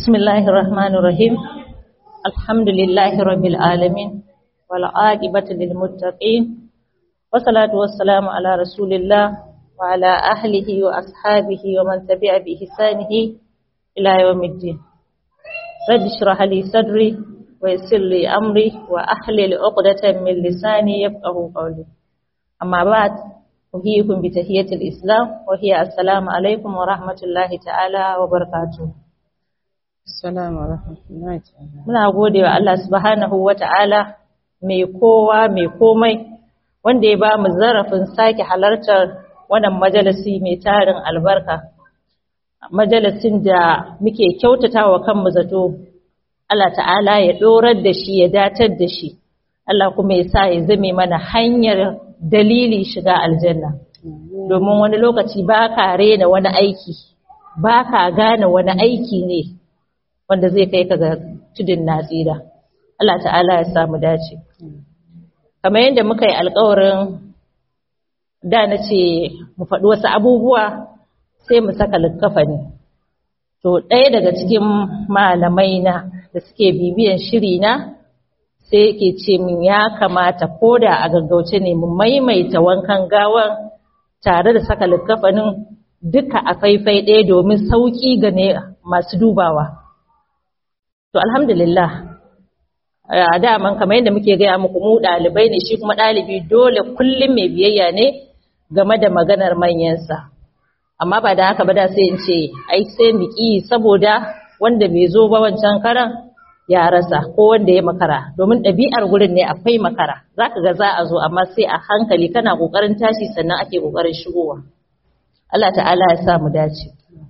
بسم الله الرحمن الرحيم الحمد لله رب العالمين والعاقبة للمتقين والصلاة والسلام على رسول الله وعلى أهله وأصحابه ومن تبع بإحسانه إلى يوم الدين رب اشرح لي صدري ويسر لي أمري وأحلل عقدة من لساني يفقه قولي أما بعد أحييكم بتحية الإسلام وهي السلام عليكم ورحمة الله تعالى وبركاته Assalamu warahmatullahi ta'ala. Muna gode wa Allah subhanahu wa ta'ala mai kowa mai komai wanda ya ba mu zarafin sake halartar wannan majalisi mai tarin albarka. Majalisin da muke kyautata wa kanmu zato, Allah ta'ala ya ɗorar da shi ya datar da shi, Allah kuma ya sa ya zame mana hanyar dalili shiga aljanna. Domin wani lokaci ba ka rena wani aiki, ba ka gane wani aiki ne. wanda zai kai ka ga tudun natsira Allah ta'ala ya samu dace kamar yadda muka yi alkawarin da na ce mu faɗi wasu abubuwa sai mu saka likkafani to ɗaya daga cikin malamai na da suke bibiyan shiri na sai yake ce min ya kamata ko da a gaggauce ne mu maimaita wankan gawan tare da saka likkafanin duka a faifai ɗaya domin sauƙi ga ne masu dubawa To alhamdulillah a daman kamar yadda muke gaya muku mu ɗalibai ne shi kuma ɗalibi dole kullum mai biyayya ne game da maganar manyansa. Amma ba da haka ba da sai in ce ai sai mu ƙi saboda wanda bai zo ba wancan karan ya rasa ko wanda ya makara domin ɗabi'ar gurin ne akwai makara za ka ga za a zo amma sai a hankali kana ƙoƙarin tashi sannan ake ƙoƙarin shigowa. Allah ta'ala ya sa mu dace.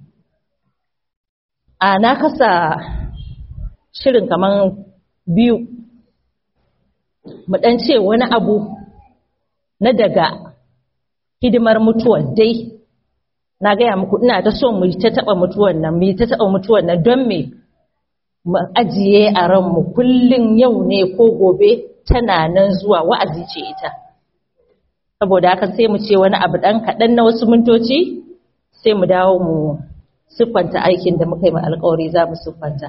A na kasa shirin kaman biyu mu dan ce wani abu na daga hidimar mutuwar dai na gaya muku ina ta so mu ta taba mutuwar nan mu ta taba mutuwar nan don me mu ajiye a ranmu kullun yau ne ko gobe tana nan zuwa wa'azi ce ita saboda haka sai mu ce wani abu dan kaɗan na wasu mintoci sai mu dawo mu siffanta aikin da muka yi ma alƙawari za mu siffanta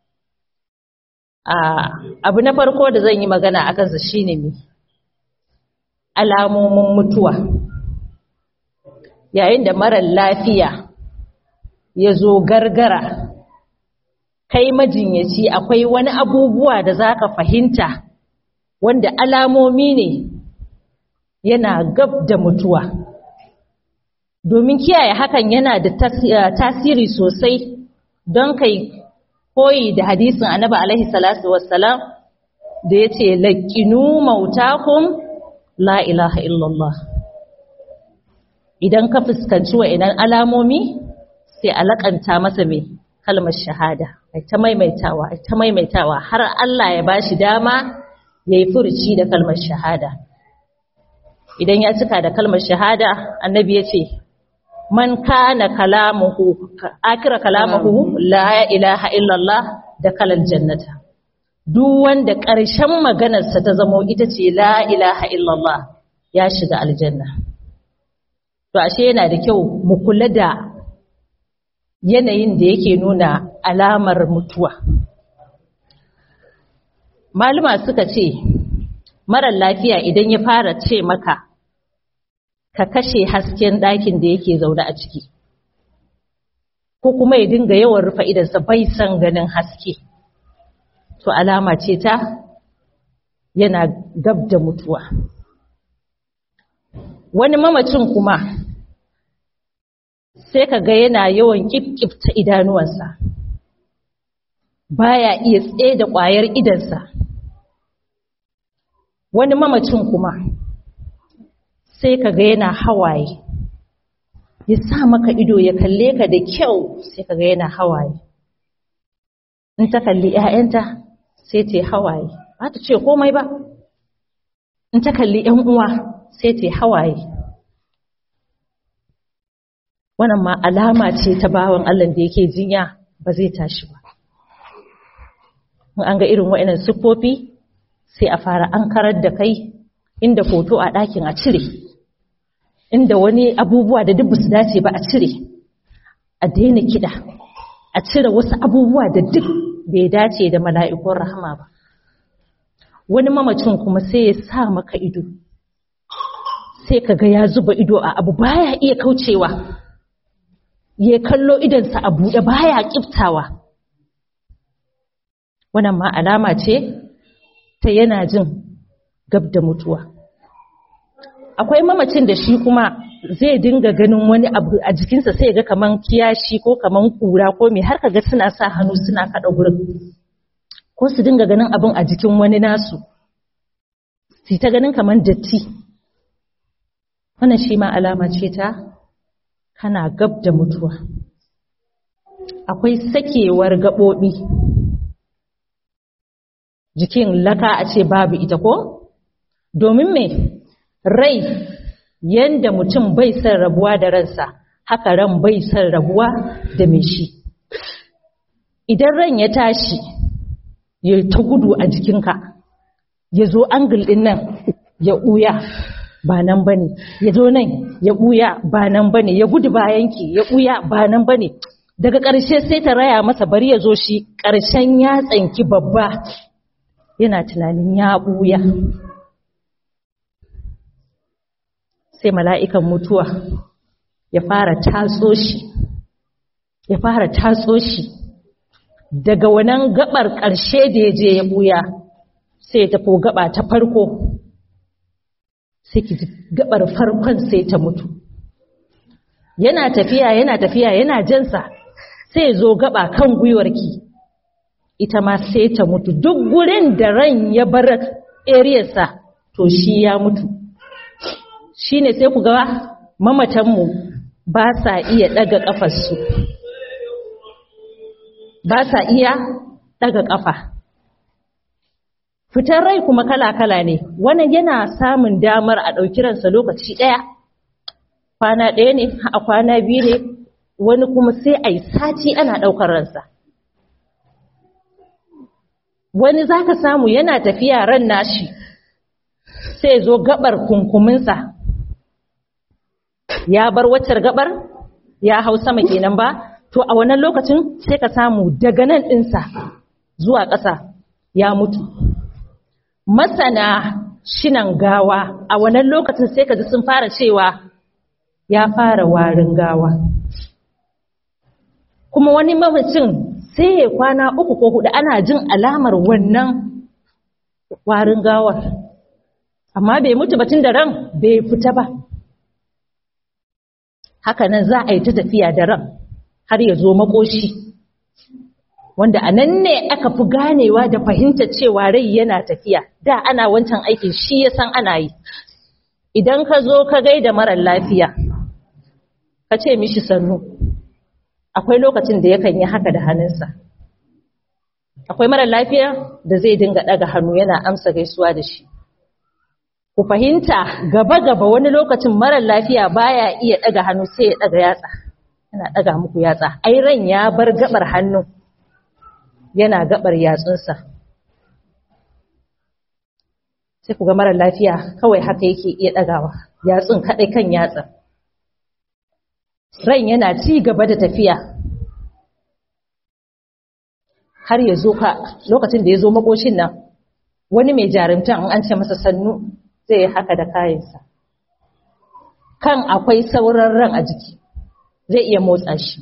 abu na farko da zan yi magana a kansa shine ne alamomin mutuwa yayin da marar lafiya ya zo gargara kai majinyaci akwai wani abubuwa da za ka fahimta wanda alamomi ne yana gab da mutuwa domin kiyaye hakan yana da tasiri sosai don kai koyi da hadisin annabi alaihi salatu wassalam da yace laqinu mautakum la ilaha illallah idan ka fuskanci wa'annan alamomi sai alakanta masa mai kalmar shahada ai ta maimaitawa ai ta maimaitawa har Allah ya bashi dama yayi furuci da kalmar shahada idan ya cika da kalmar shahada annabi yace man kana kalamuhu akira kalamuhu la ilaha illallah da kalal jannata duk wanda ƙarshen maganarsa ta zamo ita ce la ilaha illallah ya shiga aljanna to ashe yana da kyau mu kula da yanayin da yake nuna alamar mutuwa malama suka ce marar lafiya idan ya fara ce maka ka kashe hasken ɗakin da yake zaune a ciki ko kuma ya dinga yawan rufe idansa bai san ganin haske to alama ce ta yana gab da mutuwa wani mamacin kuma sai ka ga yana yawan ƙifƙifta idanuwansa baya iya tsaye da ƙwayar idansa wani mamacin kuma sai ka ga yana hawaye ya sa maka ido ya kalle ka da kyau sai ka ga yana hawaye in ta kalli ‘ya'yanta sai ta hawaye ba ta ce komai ba in ta kalli ‘yan uwa sai ta hawaye wannan ma alama ce ta bawan Allah da yake jinya ba zai tashi ba in an ga irin wa'inan siffofi sai a fara an karar da kai inda foto a ɗakin a cire inda wani abubuwa da duk su dace ba a cire a daina kiɗa a cire wasu abubuwa da duk bai dace da mala'ikun rahama ba wani mamacin kuma sai ya sa maka ido sai ka ga ya zuba ido a abu baya iya kaucewa ya kallo idansa a buɗe baya kiftawa wannan ma alama ce ta yana jin gab da mutuwa akwai mamacin da shi kuma zai dinga ganin wani abu a jikinsa sai ga kaman kiyashi ko kaman kura ko me har kaga suna sa hannu suna kada gurin ko su dinga ganin abin a jikin wani nasu su ta ganin kaman datti wannan shi ma alama ce ta kana gab da mutuwa akwai sakewar gaɓoɓi jikin laka a ce babu ita ko domin me rai yanda mutum bai son rabuwa da ransa haka ran bai son rabuwa da mai shi idan ran ya tashi ya ta gudu a jikinka ya zo angul ɗin nan ya ɓuya ba nan ba ne ya zo nan ya ɓuya ba nan ba ne ya gudu bayanki ya ɓuya ba nan ba ne daga ƙarshe sai ta raya masa bari ya zo shi ƙarshen ya tsanki babba yana tunanin ya ɓuya sai mala'ikan mutuwa ya fara tatso shi ya fara tatso shi daga wannan gabar ƙarshe da ya je ya ɓuya sai ya tafi gaba ta farko sai ki gabar farkon sai ta mutu yana tafiya yana tafiya yana jansa sai ya zo gaba kan gwiwarki ita ma sai ta mutu duk gurin da ran ya bar eriyarsa to shi ya mutu shi ne sai ku ga mamatanmu ba sa iya ɗaga ƙafarsu ba sa iya ɗaga ƙafa fitar rai kuma kala-kala ne wannan yana samun damar a ɗauki ransa lokaci ɗaya kwana ɗaya ne a kwana biyu ne wani kuma sai a yi sati ana ɗaukar ransa wani za ka samu yana tafiya ran nashi sai zo gabar kunkuminsa ya bar waccar gabar ya hau sama kenan ba to a wannan lokacin sai ka samu daga nan ɗinsa zuwa ƙasa ya mutu masana shinan gawa a wannan lokacin sai ka ji sun fara cewa ya fara warin gawa kuma wani mamacin sai ya kwana uku ko hudu ana jin alamar wannan warin gawar amma bai mutu batun da ran bai fita ba haka nan za a yi ta tafiya da ran har ya zo makoshi wanda a nan ne aka fi ganewa da fahimta cewa rai yana tafiya da ana wancan aikin shi ya san ana yi idan ka zo ka gaida marar lafiya ka ce mishi sannu akwai lokacin da yakan yi haka da hannunsa akwai marar lafiya da zai dinga ɗaga hannu yana amsa gaisuwa da shi ku fahimta gaba-gaba wani lokacin marar lafiya baya iya ɗaga hannu sai ya ɗaga yatsa yana ɗaga muku yatsa ai ran ya bar gabar hannu yana gabar yatsunsa sai ku ga marar lafiya kawai haka yake iya ɗagawa yatsun kaɗai kan yatsa ran yana ci gaba da tafiya har ya zo ka lokacin da ya zo makoshin nan wani mai jarumtan an ce masa sannu zai yi haka da kayansa kan akwai sauran ran a jiki zai iya motsa shi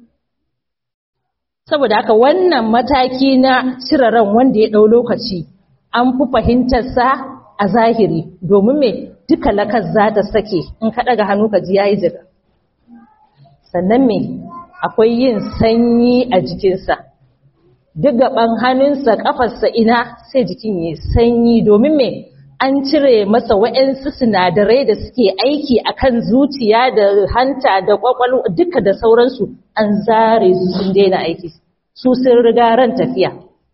saboda haka wannan mataki na cire ran wanda ya ɗau lokaci an fi fahimtarsa a zahiri domin me duka lakar za ta sake in ka ɗaga hannu ka ji ya yi jiga sannan me akwai yin sanyi a jikinsa duk gaban hannunsa ƙafarsa ina sai jikin ya sanyi domin me an cire masa wa'yansu sinadarai da suke aiki akan zuciya da hanta da kwakwalwa duka da sauransu an zare su sun daina aiki su sun riga ran tafiya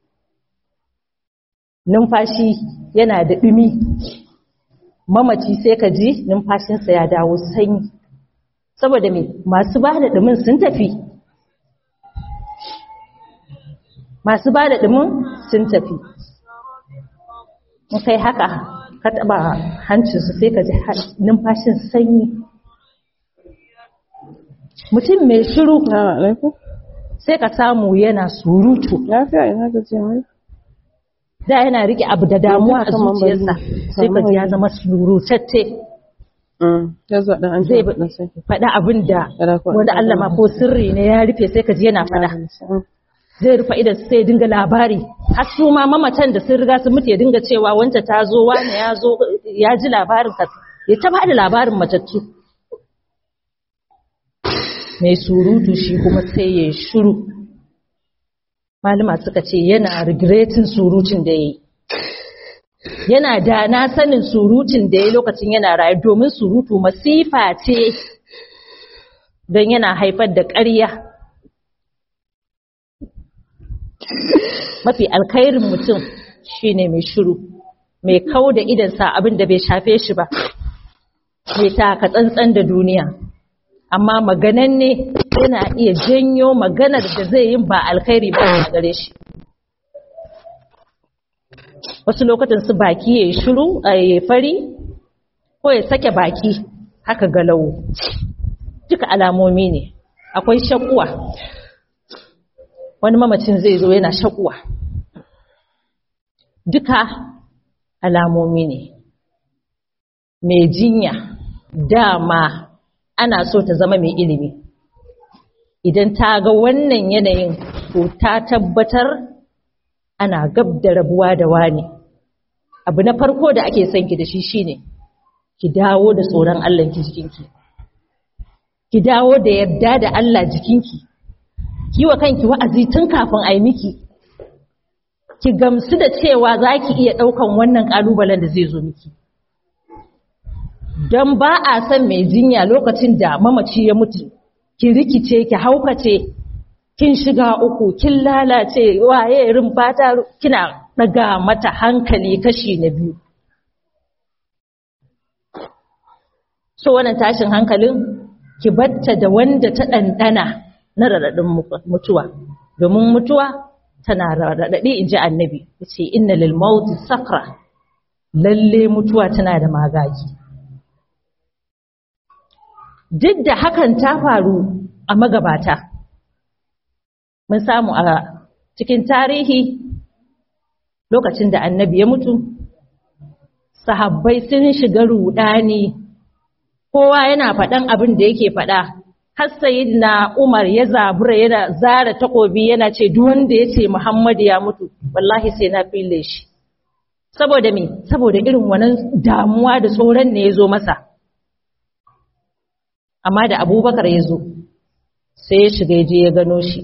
numfashi yana da ɗumi mamaci sai ka ji numfashinsa ya dawo sanyi saboda me masu ba da ɗumin sun tafi masu ba da ɗumin sun tafi in kai haka ka taba hancinsu sai ka ji numfashin sanyi mutum mai shiru sai ka samu yana surutu Lafiya ina gajiya mai? da yana rike abu da damuwa a Yanzu kaman bari zuciyarsa sai ka ji ya zama surutacce Ya zuwa ɗan an zai ji ɗan sai. faɗa abin da Yara ko- wanda Allah ma ko sirri ne ya rufe sai ka ji yana faɗa zai rufe idan sai ya dinga labari har su ma mamatan da sun riga sun mutu ya dinga cewa wanta ta zo wani ya zo ya ji labarin ka ya ta bada labarin matattu mai surutu shi kuma sai ya shiru malama suka ce yana regretin surutun da ya yi yana da na sanin surutun da ya yi lokacin yana rayu domin surutu masifa ce don yana haifar da ƙarya mafi alkhairin mutum shine mai shiru mai kau da idansa abin da bai shafe shi ba mai taka tsantsan da duniya amma magananne yana iya janyo maganar da zai yin ba alkhairi ba a gare shi wasu lokacin su baki ya yi shiru a yi fari ko ya sake baki haka galawo duka alamomi ne akwai shakuwa wani mamacin zai zo yana shakuwa duka alamomi ne mai jinya dama ana so ta zama mai ilimi idan ta ga wannan yanayin to ta tabbatar ana gab da rabuwa da wani abu na farko da ake son ki da shi shine ki dawo da tsoron Allah ki jikinki ki dawo da yarda da Allah jikinki ki wa kanki wa'azi tun kafin a yi miki ki gamsu da cewa za ki iya ɗaukan wannan ƙalubalen da zai zo miki don ba a son mai jinya lokacin da mamaci ya mutu ki rikice ki haukace kin shiga uku kin lalace waye irin fata kina daga mata hankali kashi na biyu so wannan tashin hankalin ki batta da wanda ta ɗanɗana na raɗaɗin mutuwa domin mutuwa tana raɗaɗi in ji annabi ya ce inna lil mauti sakra lalle mutuwa tana da magagi duk da hakan ta faru a magabata mun samu a cikin tarihi lokacin da annabi ya mutu sahabbai sun shiga rudani kowa yana faɗan abin da yake faɗa har na Umar ya zabura yana zara takobi yana ce duk wanda ya ce Muhammad ya mutu wallahi sai na fille shi saboda me saboda irin wannan damuwa da tsoron ne ya zo masa amma da Abubakar ya zo sai ya shiga je ya gano shi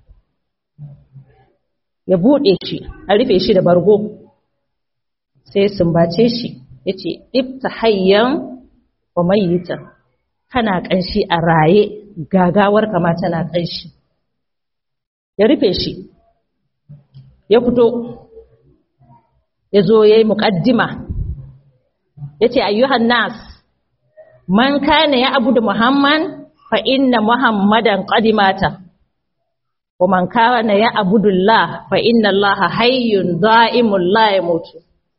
ya buɗe shi a rufe shi da bargo sai ya sumbace shi ya ce ibta hayyan wa mayyitan kana ƙanshi a raye gagawar kama tana ƙanshi ya rufe shi ya fito ya zo ya yi muƙaddima ya ce ayyuhan nas man kana ya abu da muhammad fa inna muhammadan qadimata wa man kana ya abudullah fa inna allaha hayyun da'imul la yamutu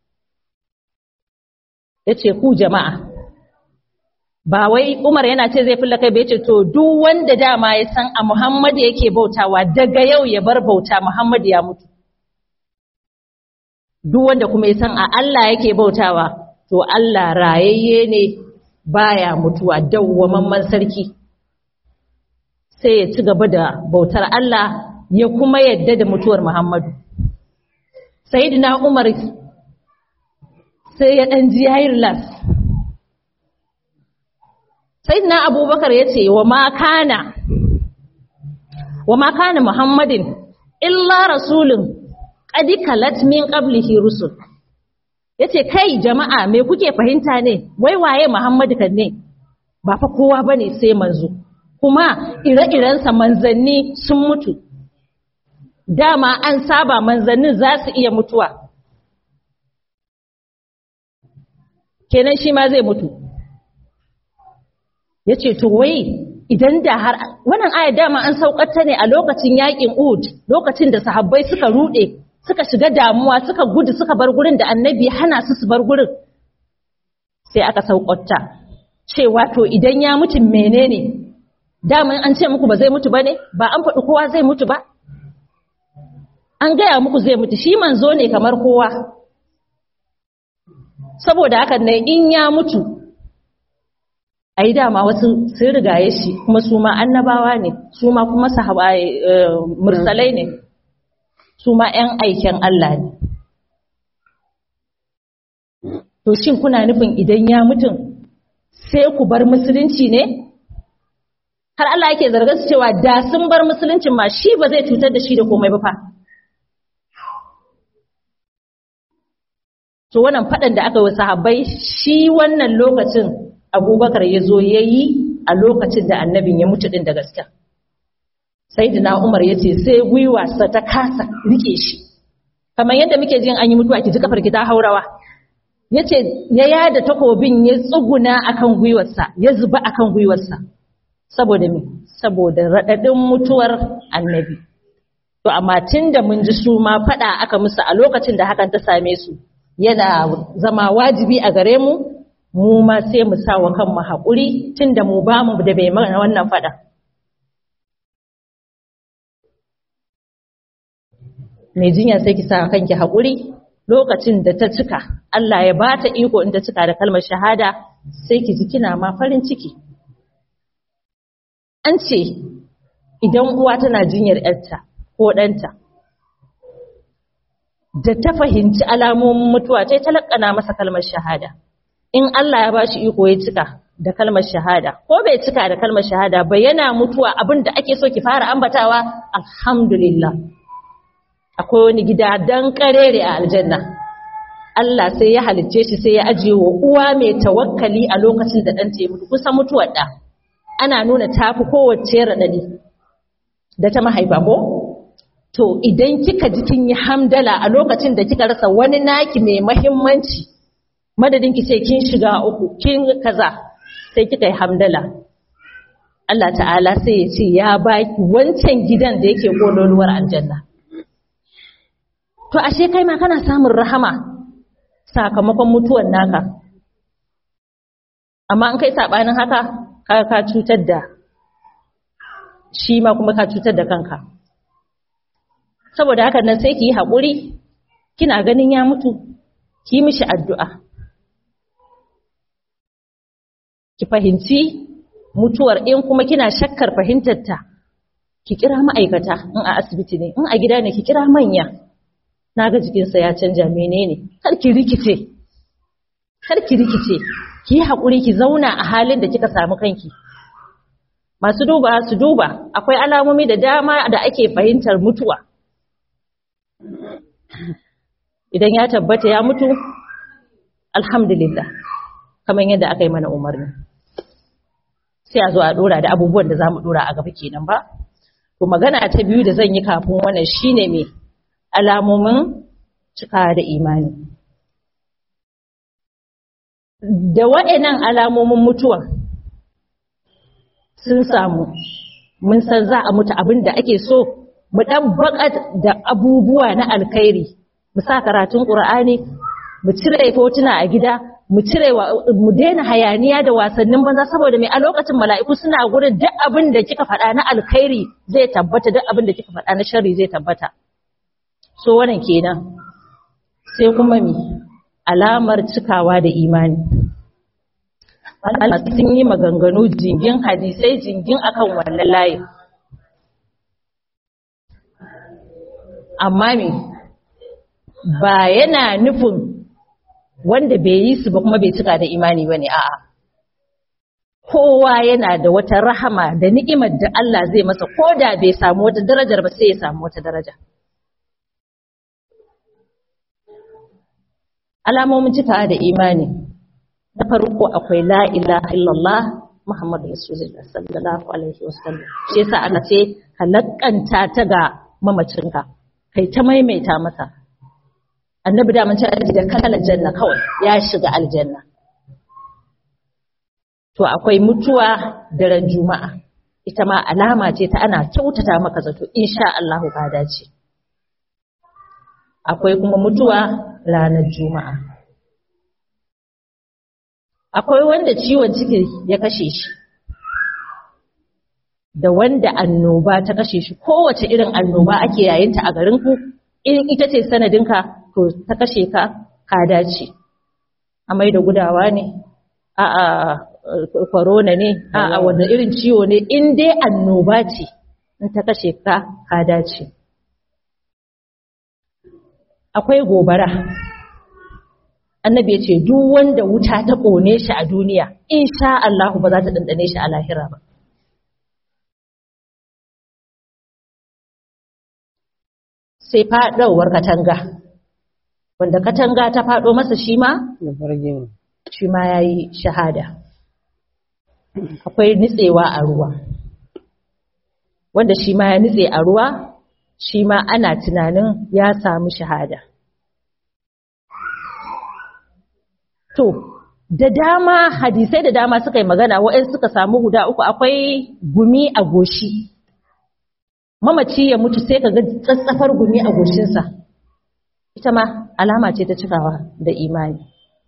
yace ku jama'a ba wai Umar yana ce zai fulla kai bai ce to duk wanda dama ya san a Muhammad yake bautawa daga yau ya bar bauta Muhammad ya mutu duk wanda kuma ya san a Allah yake bautawa to Allah rayayye ne baya mutuwa dawwamamman sarki sai ya ci gaba da bautar Allah ya kuma yadda da mutuwar Muhammadu Sayyidina Umar sai ya dan ji yayin las sayyidina abubakar ya ce wa makana wa makana muhammadin illa rasulun qadi kalat min qablihi rusul yace kai jama'a me kuke fahimta ne wai waye muhammadu kan ne ba fa kowa bane sai manzo kuma ire-irensa manzanni sun mutu dama an saba manzannin za su iya mutuwa kenan shi ma zai mutu ya ce to wai idan da har wannan ayar dama an saukata ne a lokacin yakin Uhud lokacin da sahabbai suka rude suka shiga damuwa suka gudu suka bar gurin da annabi hana su su bar gurin sai aka saukata cewa to idan ya mutu menene daman an ce muku ba zai mutu ba ne ba an faɗi kowa zai mutu ba an gaya muku zai mutu shi manzo ne kamar kowa saboda haka ne in ya mutu a yi dama wasu sun rigaye shi kuma su ma annabawa ne su ma kuma sahaba mursalai ne su ma 'yan aiken Allah ne to shin kuna nufin idan ya mutum sai ku bar musulunci ne har Allah yake zargar su cewa da sun bar musuluncin ma shi ba zai cutar da shi da komai ba fa to wannan fadan da aka yi sahabbai shi wannan lokacin abubakar ya zo ya yi a lokacin da annabin ya mutu din da gaske sayyidina umar ya ce sai gwiwarsa ta kasa rike shi kamar yadda muke jin an yi mutuwa ki ji kafar ki ta haurawa ya ce ya yada takobin ya tsuguna akan gwiwarsa ya zuba akan gwiwarsa saboda me saboda raɗaɗin mutuwar annabi to amma tun da mun ji su ma faɗa aka musu a lokacin da hakan ta same su yana zama wajibi a gare mu mu ma sai mu sa wa kanmu haƙuri tun da mu ba mu da bai mana wannan faɗa mai jinya sai ki sa kanki haƙuri lokacin da ta cika Allah ya ba ta iko in ta cika da kalmar shahada sai ki ji kina ma farin ciki an ce idan uwa tana jinyar ‘yarta ko ɗanta da ta fahimci alamomin mutuwa ta talakana masa kalmar shahada in Allah ya ba shi iko ya cika da kalmar shahada ko bai cika da kalmar shahada ba yana mutuwa abin da ake so ki fara ambatawa alhamdulillah akwai wani gida dan karere a aljanna Allah sai ya halicce shi sai ya ajiye wa uwa mai tawakkali a lokacin da ɗanta ya mutu kusan mutuwar ɗa ana nuna tafi kowace raɗaɗi da ta mahaifa ko? To idan kika ji kin yi hamdala a lokacin da kika rasa wani naki mai mahimmanci, madadin ki ce kin shiga uku, kin kaza, sai kika yi hamdala. Allah ta'ala sai ya ce ya baki wancan gidan da yake kololuwar aljanna. To ashe kai ma kana samun rahama sakamakon mutuwan naka. Amma an kai saɓanin haka, kaga ka cutar da shi ma kuma ka cutar da kanka saboda haka nan sai ki yi haƙuri kina ganin ya mutu ki mishi addu'a ki fahimci mutuwar in kuma kina shakkar fahimtarta ki kira ma'aikata in a asibiti ne in a gida ne ki kira manya na ga jikinsa ya canja menene kar ki rikice kar ki rikice ki yi haƙuri ki zauna a halin da kika samu kanki masu duba su duba akwai alamomi da dama da ake fahimtar mutuwa idan ya tabbata ya mutu alhamdulillah kamar yadda aka yi mana umarni sai a zo a dora da abubuwan da za mu dora a gaba kenan ba to magana ta biyu da zan yi kafin wannan shine me alamomin cika da imani da waɗannan alamomin mutuwa sun samu mun san za a mutu abin da ake so mu ɗan baƙat da abubuwa na alkhairi mu sa karatun ƙur'ani mu cire hotuna a gida mu cire mu daina hayaniya da wasannin banza saboda mai a lokacin mala'iku suna gurin duk abin da kika faɗa na alkhairi zai tabbata duk abin da kika faɗa na sharri zai tabbata so wannan kenan sai kuma mi alamar cikawa da imani Allah sun yi maganganu jingin hadisai jingin akan wannan layin amma me ba yana nufin wanda bai yi su ba kuma bai cika da imani bane a'a kowa yana da wata rahama da ni'imar da Allah zai masa koda bai samu wata darajar ba sai ya samu wata daraja alamomin cika da imani na farko akwai la ilaha illallah Muhammadu Rasulullah sallallahu alaihi wasallam shi yasa aka ce ka lakanta ta ga mamacinka kai ta maimaita masa annabi da mun ce da kan aljanna kawai ya shiga aljanna to akwai mutuwa daren juma'a ita ma alama ce ta ana kyautata maka zato insha Allah ka dace akwai kuma mutuwa ranar juma'a akwai wanda ciwon ciki ya kashe shi da wanda annoba ta kashe shi kowace irin annoba ake yayinta a garin ku in ita ce sanadinka to ta kashe ka ka dace amai da gudawa ne a a corona ne a a wanda irin ciwo ne in dai annoba ce in ta kashe ka ka dace akwai gobara annabi ya ce duk wanda wuta ta ƙone shi a duniya insha Allah ba za ta ɗanɗane shi a lahira ba sai faɗawar katanga wanda katanga ta faɗo masa shi ma Da farge ne. shi ma ya yi shahada akwai nitsewa a ruwa wanda shi ma ya nitse a ruwa shi ma ana tunanin ya samu shahada to da dama hadisai da dama suka yi magana wa'in suka samu guda uku akwai gumi a goshi mamaci ya mutu sai ka ga tsatsafar gumi a goshinsa ita ma alama ce ta cikawa da imani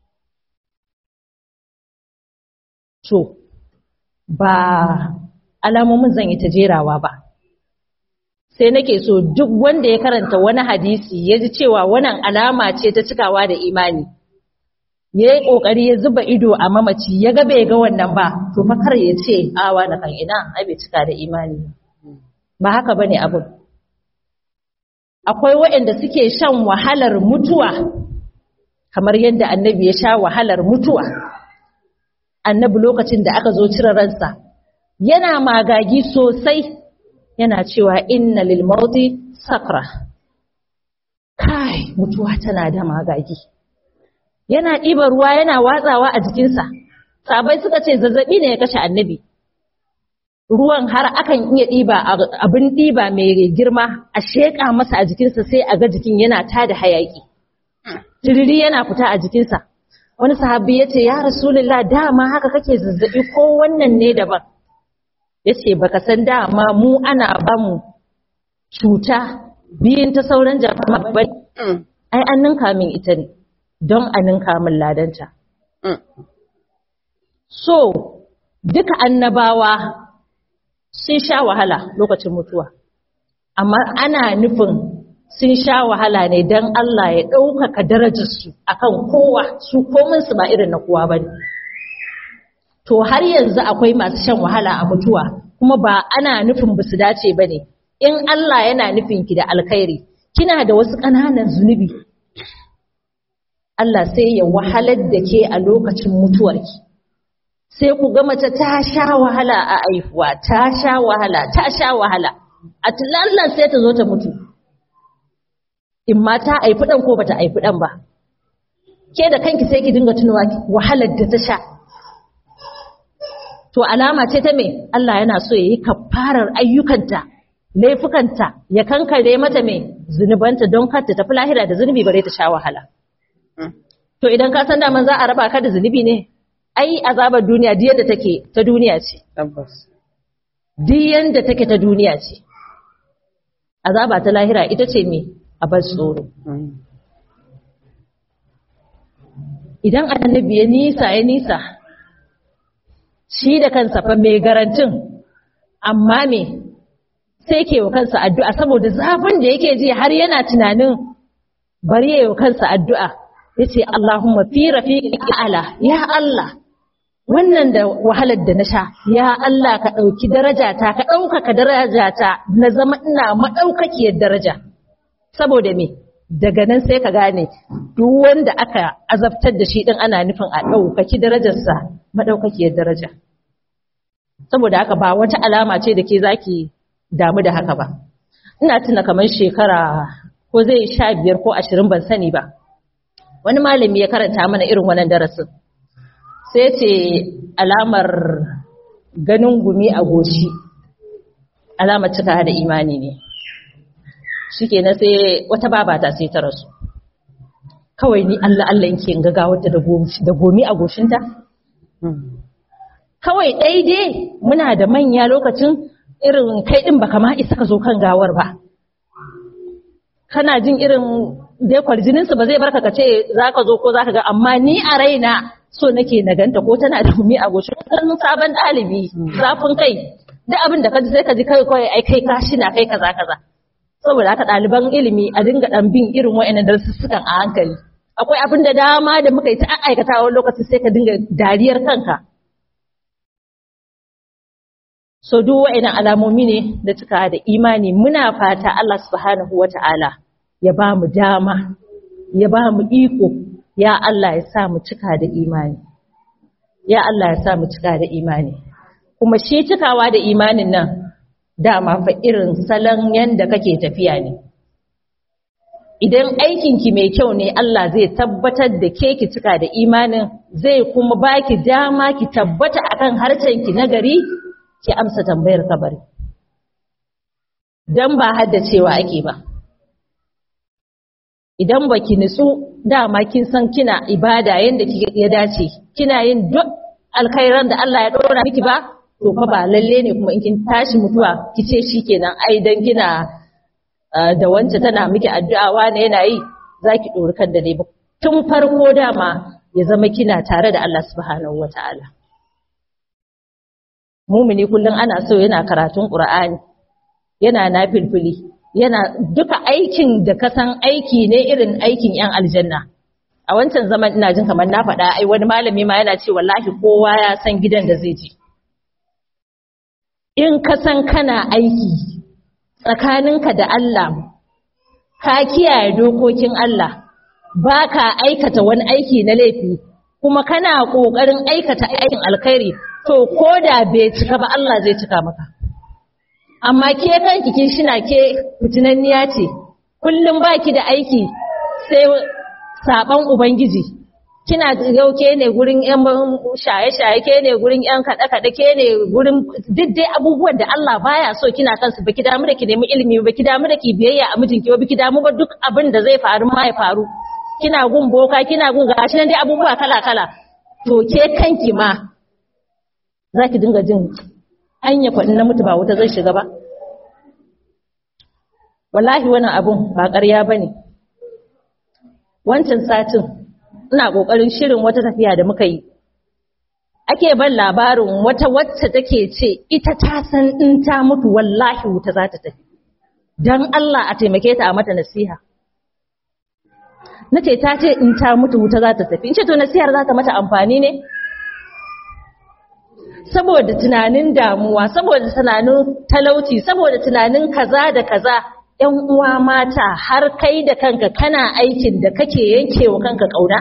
to ba alamomin zan yi ta jerawa ba sai nake so duk wanda ya karanta wani hadisi ya ji cewa wannan alama ce ta cikawa da imani ya yi ƙoƙari ya zuba ido a mamaci ya ga bai ga wannan ba to fa kar ya ce awa na kan ina ai bai cika da imani ba haka bane abun akwai waɗanda suke shan wahalar mutuwa kamar yadda annabi ya sha wahalar mutuwa annabi lokacin da aka zo cire ransa yana magagi sosai yana cewa inna lil mauti sakra kai mutuwa tana da magagi yana ɗiba ruwa yana watsawa a jikinsa sabai suka ce zazzabi ne ya kashe annabi ruwan har akan iya ɗiba abin ɗiba mai girma a sheƙa masa a jikinsa sai a ga jikin yana tada hayaƙi tiriri yana fita a jikinsa wani sahabi ya ce ya rasulullah dama haka kake zazzabi ko wannan ne daban ya ce baka san dama mu ana bamu cuta biyun ta sauran jama'a ba ai an ninka min ita ne don a ninka min ladanta so duka annabawa sun sha wahala lokacin mutuwa amma ana nufin sun sha wahala ne don Allah ya ɗaukaka darajarsu akan kowa su kominsu ba irin na kowa ba ne to har yanzu akwai masu shan wahala a mutuwa kuma ba ana nufin ba su dace ba ne in Allah yana nufin ki da alkhairi kina da wasu ƙananan zunubi Allah sai ya wahalar da ke a lokacin mutuwarki sai ku ga mace ta sha wahala a aifuwa ta sha wahala ta sha wahala a tulallan sai ta zo ta mutu in ma ta aifi ɗan ko bata aifi ɗan ba ke da kanki sai ki dinga tunawa wahalar da ta sha to alama ce ta me Allah yana so ya yi kafarar ayyukanta laifukanta ya kankare mata me zunubanta don kar ta tafi lahira da zunubi bare ta sha wahala to idan ka san daman za a raba ka da zunubi ne ai azabar duniya duk yadda take ta duniya ce Tabbas. duk yadda take ta duniya ce azaba ta lahira ita ce me a bar tsoro idan annabi ya nisa ya nisa shi da kansa fa mai garantin amma me sai ke wa kansa addu'a saboda zafin da yake ji har yana tunanin bari ya yi wa kansa addu'a ya ce Allahumma fi rafiqi ala ya Allah wannan da wahalar da na sha ya Allah ka ɗauki darajata ka ɗaukaka darajata na zama ina maɗaukakiyar daraja saboda me daga nan sai ka gane duk wanda aka azabtar da shi din ana nufin a ɗaukaki darajarsa maɗaukakiyar daraja saboda haka ba wata alama ce da ke zaki damu da haka ba ina tuna kamar shekara ko zai sha biyar ko ashirin ban sani ba wani malami ya karanta mana irin wannan darasin sai ce alamar ganin gumi a goshi alamar cika da imani ne shi kenan sai wata babata sai ta rasu kawai ni Allah Allah yake in ga wata da gomi a goshinta kawai daidai muna da manya lokacin irin kai din baka ma isa ka zo kan gawar ba kana jin irin dai kwarjininsu ba zai barka ka ce za ka zo ko za ka ga amma ni a raina so nake na ganta ko tana da gumi a goshin sabon ɗalibi zafin kai duk abin da ka ji sai ka ji kai kawai ai kai ka shi na kai kaza kaza saboda haka ɗaliban ilimi a dinga ɗan bin irin wa'annan darussukan a hankali akwai abin da dama da muka yi ta aikata wani lokaci sai ka dinga dariyar kanka so duk wa'annan alamomi ne da cika da imani muna fata Allah subhanahu wata'ala ya ba mu dama ya ba mu iko ya Allah ya sa mu cika da imani ya Allah ya sa mu cika da imani kuma shi cikawa da imanin nan dama fa irin salon yanda kake tafiya ne idan aikinki mai kyau ne Allah zai tabbatar da ke ki cika da imanin zai kuma baki dama ki tabbata akan harcenki na gari ki amsa tambayar kabari dan ba haddacewa ake ba idan baki nutsu dama kin san kina ibada yanda ya dace kina yin duk alkhairan da Allah ya dora miki ba to fa ba lalle ne kuma in kin tashi mutuwa kice shikenan ai dan kina da wance tana miki addu'a wane yana yi zaki dori kan da dai ba tun farko dama ya zama kina tare da Allah subhanahu wataala mumini kullum ana so yana karatun Qur'ani yana nafilfili yana duka aikin da ka san aiki ne irin aikin yan aljanna a wancan zaman ina jin kamar na faɗa ai wani malami ma yana ce wallahi kowa ya san gidan da zai je in ka san kana aiki tsakaninka da Allah ka kiyaye dokokin Allah ba ka aikata wani aiki na laifi kuma kana ƙoƙarin aikata aikin alkhairi to ko da bai cika ba Allah zai cika maka amma ke kanki kin shina ke fitinanniya ce kullum baki da aiki sai saban ubangiji kina yau ke ne gurin yan shaye-shaye ke ne gurin yan kaɗe-kaɗe ke ne gurin duk dai abubuwan da Allah baya so kina kansu baki damu da ki nemi ilimi baki damu da ki biyayya a mijinki ba baki damu ba duk abin da zai faru ma ya faru kina gun boka kina gun gashi nan dai abubuwa kala-kala to ke kanki ma za ki dinga jin anya kwaɗin na mutu ba wuta zai shiga ba wallahi wannan abun ba ƙarya ba ne wancan satin ina ƙoƙarin shirin wata tafiya da muka yi ake ban labarin wata wacce take ce ita ta san in ta mutu wallahi wuta za ta tafi don Allah a taimake ta a mata nasiha na ce ta ce in ta mutu wuta za ta tafi in ce to nasihar za ta mata amfani ne saboda tunanin damuwa saboda tunanin talauci saboda tunanin kaza da kaza ‘yan uwa mata har kai da kanka kana aikin da kake yankewa kanka ƙauna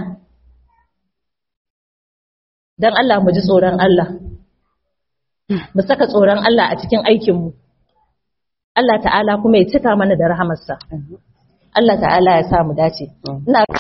don Allah mu ji tsoron Allah mu saka tsoron Allah a cikin aikinmu Allah ta'ala kuma ya cika mana da rahamarsa Allah ta'ala ya sa mu dace ina